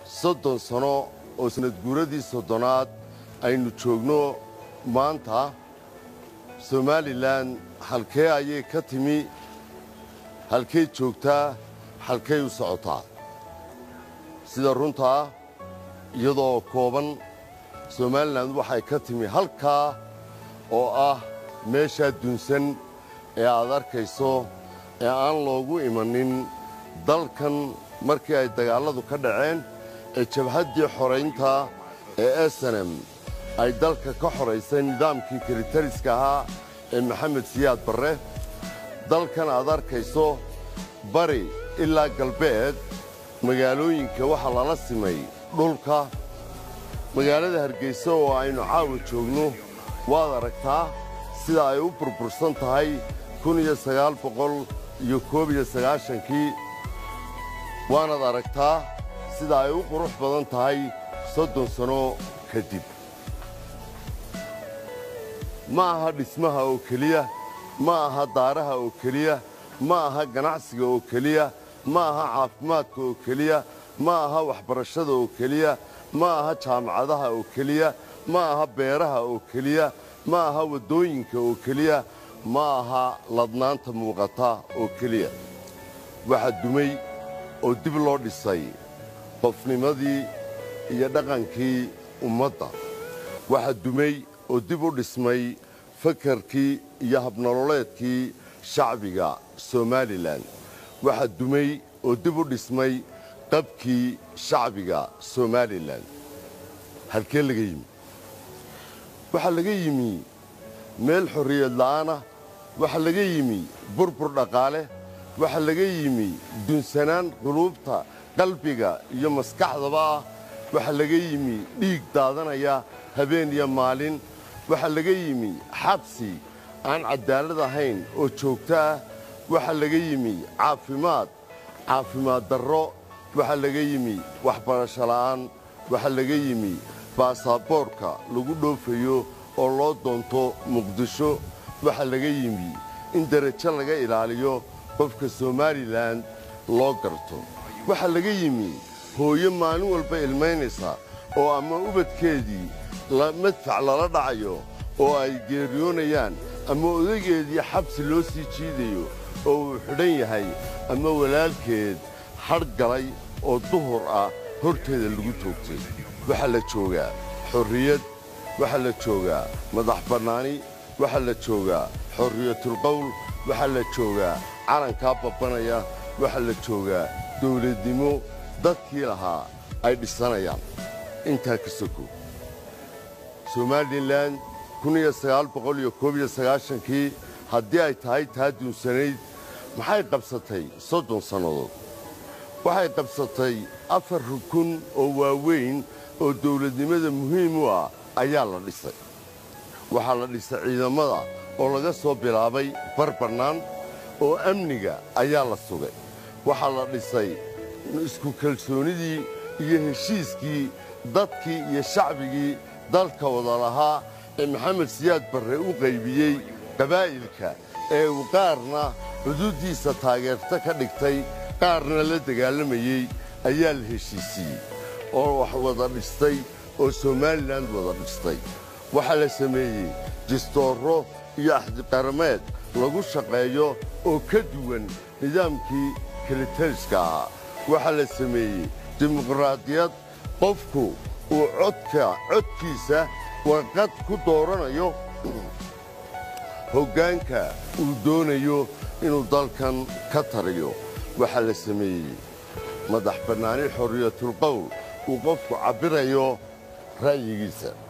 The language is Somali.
soddon sano oo sanadguuradii soddonaad aynu joogno maanta somalilan halkee ayay ka timi halkay joogtaa halkay u socotaa sida runtaa iyadoo kooban somalilan waxay ka timi halkaa oo ah meeshaa dunsan ee aad arkayso ee aan loogu imanin dalkan markii ay dagaalladu ka dhaceen ee jabhaddii xoraynta ee esenem ay dalka ka xoraysay nidaamkii kelitariska ahaa ee maxamed siyaad barre dalkan aad arkayso bari ilaa galbeed magaalooyinka waxaa lala simay dhulka magaalada hargeysa oo aynu caawa joogno waad aragtaa sida ay u burbursan tahay iyo koobiyo sagaashankii waanaad aragtaa sida ay u qurux badan tahay soddon sano kadib ma aha dhismaha oo keliya ma aha daaraha oo keliya ma aha ganacsiga oo keliya ma aha caafimaadka oo keliya ma aha waxbarashada oo keliya ma aha jaamacadaha oo keliya ma aha beeraha oo keliya ma aha waddooyinka oo keliya ma aha ladnaanta muuqata oo keliya waxaa dumay oo dib loo dhisay qofnimadii iyo dhaqankii ummadda waxaa dumay oo dib u dhismay fakarkii iyo habnololeedkii shacbiga somalilan waxaa dumay oo dib u dhismay qabkii shacbiga somalilan halkee laga yimi waxaa laga yimi meel xorriyad la'aanah waxaa laga yimi burbur dhaqaale waxaa laga yimi dunsanaan quluubta qalbiga iyo maskaxdaba ah waxaa laga yimi dhiig daadanaya habeen iyo maalin waxaa laga yimi xabsi aan caddaalad ahayn oo joogto ah waxaa laga yimi caafimaad caafimaad darro waxaa laga yimi waxbarasho la'aan waxaa laga yimi baasaboorka lagu dhoofayo oo loo doonto muqdisho waxaa laga yimi in derajo laga ilaaliyo qofka somalilan loo garto waxaa laga yimi hooyo maalin walba ilmaynaysa oo ama ubadkeedii madfac lala dhacayo oo ay geeriyoonayaan ama odageedii xabsi loo sii jiidayo oo uu xidhan yahay ama walaalkeed hadh galay oo duhur ah horteeda lagu toogtay waxaa la joogaa xorriyad waxaa la joogaa madax bannaani waxaa la joogaa xorriyatulqowl waxaa la joogaa calankaa babbanaya waxaa la joogaa dawladnimo dadkii lahaa ay dhisanayaan intaa ka soko somalilan kii haddii ay tahay taa duunsanayd maxay qabsatay soddon sannadood waxay qabsatay afar rukun oo waaweyn oo dawladnimada muhiim u ah ayaa la dhisay waxaa la dhisay ciidamada oo laga soo bilaabay bar bannaan oo amniga ayaa la sugay waxaa la dhisay isku kalsoonidii iyo heshiiskii dadkii iyo shacbigii dalka wada lahaa ee maxamed siyaad barre u qaybiyey qabaa'ilka ee uu qaarna xuduuddiisa taageerta ka dhigtay qaarna la dagaalamayey ayaa la heshiisiiyey oo wax wada dhistay oo somalilan wada dhistay waxaa la sameeyey jistoorro iyo axdiqarameed lagu shaqeeyo oo ka duwan nidaamkii kelitariska ahaa waxaa la sameeyey dimuqraadiyad qofku uu codka codkiisa warqad ku dooranayo hoggaanka uu doonayo inuu dalkan ka tariyo waxaa la sameeyey madax bannaani xorriyatulqowl uu qofku cabbirayo ra'yigiisa